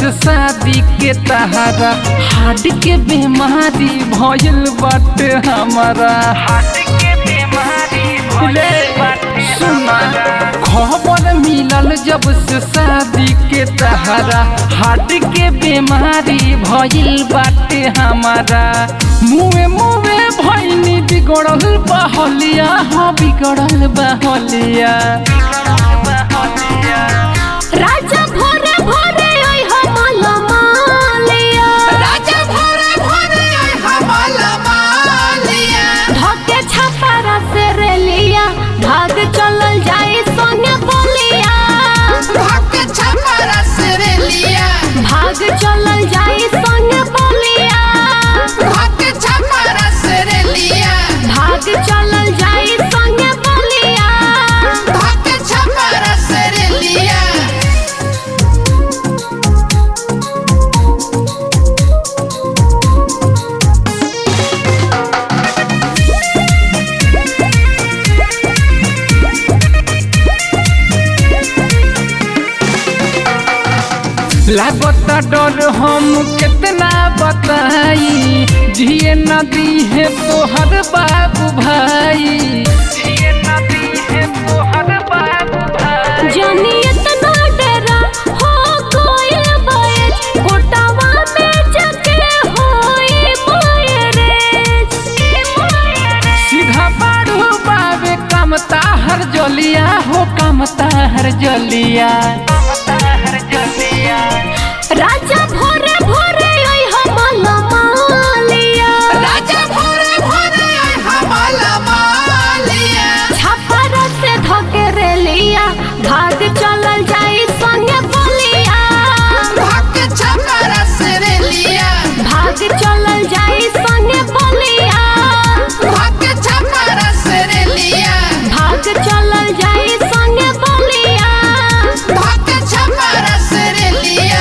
से शादी के तहारा हार्ट के बीमारी भइल बाटे हमारा ले, सुना खबर मिलल जब से शादी के तहारा हार्ट के बीमारी भइल बाटे हमारा मुँहे मुँहे भइनी बिगड़ल बहलिया हाँ बिगड़ल बहलिया राजा भोरे भोरे ओइ हमल मालिया राजा भोरे भोरे हमल मालिया धके छपारा से रेलिया भाग चलल जाए सोने बोलिया भक्त छपरा सिरलिया भाग चलल जाए सोने बोलिया भक्त छपरा सिरलिया भाग चलल जाए सोने बोलिया भक्त छपरा सिरलिया लागता डर हम कितना बताई जिए नदी है तोहर बाबू भाई जिए नदी है तोहर बाबू भाई जानी इतना डरा हो कोयल बयज कोटावा में जके होई मोयरेज सीधा बाड़ू बाबे कमता हर जलिया हो कमता हर जलिया राजा भोरे भोरे ओइ हमल मालिया राजा भोरे भोरे हमल मालिया छपर से धके रेलिया भाग चलल जाई संगे बोलिया भक्त छपरा सिरलिया भाग चलल जाई संगे बोलिया भक्त छपरा सिरलिया भाग चलल जाई संगे बोलिया भक्त छपरा सिरलिया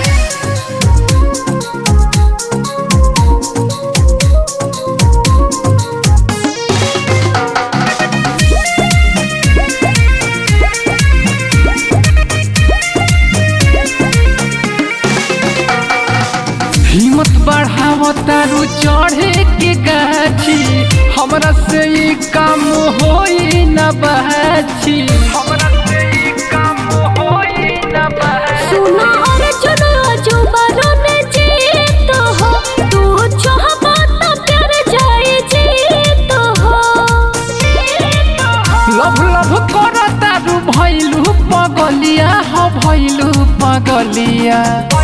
हिम्मत बढ़ाव तारू चढ़े के गाछी हमरा से ई काम होई न बाछी हमरा से ई काम होई न बाछी सुनो अर्जुन अजुबरो ने जीत हो तू चाहबा तो प्यार जाए जीत हो लभ लभ कर तारू भैलू पगलिया हो भैलू पगलिया